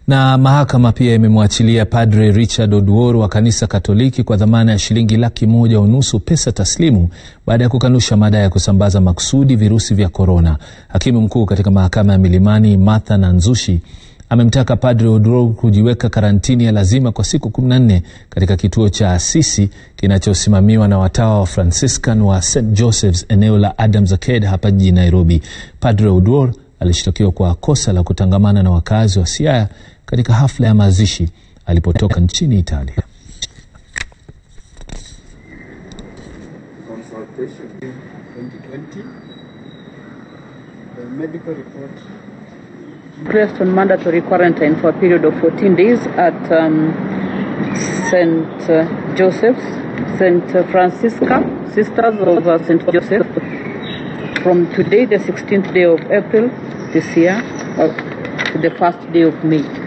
Na mahakama pia imemwachilia Padre Richard Oduor wa kanisa Katoliki kwa dhamana ya shilingi laki moja unusu pesa taslimu baada ya kukanusha madai ya kusambaza makusudi virusi vya korona. Hakimu mkuu katika mahakama ya Milimani Martha Nanzushi amemtaka Padre Oduor kujiweka karantini ya lazima kwa siku 14 katika kituo cha Asisi kinachosimamiwa na watawa wa Franciscan wa St Joseph's eneo la Adams Arcade hapa jijini Nairobi. Padre Oduor alishtakiwa kwa kosa la kutangamana na wakazi wa Siaya katika hafla ya mazishi alipotoka nchini Italia. consultation 2020. The medical report placed on mandatory quarantine for a period of 14 days at um, St. Uh, Joseph's, St. Francisca, Sisters of uh, St. Joseph, from today, the 16th day of April this year, uh, to the first day of May.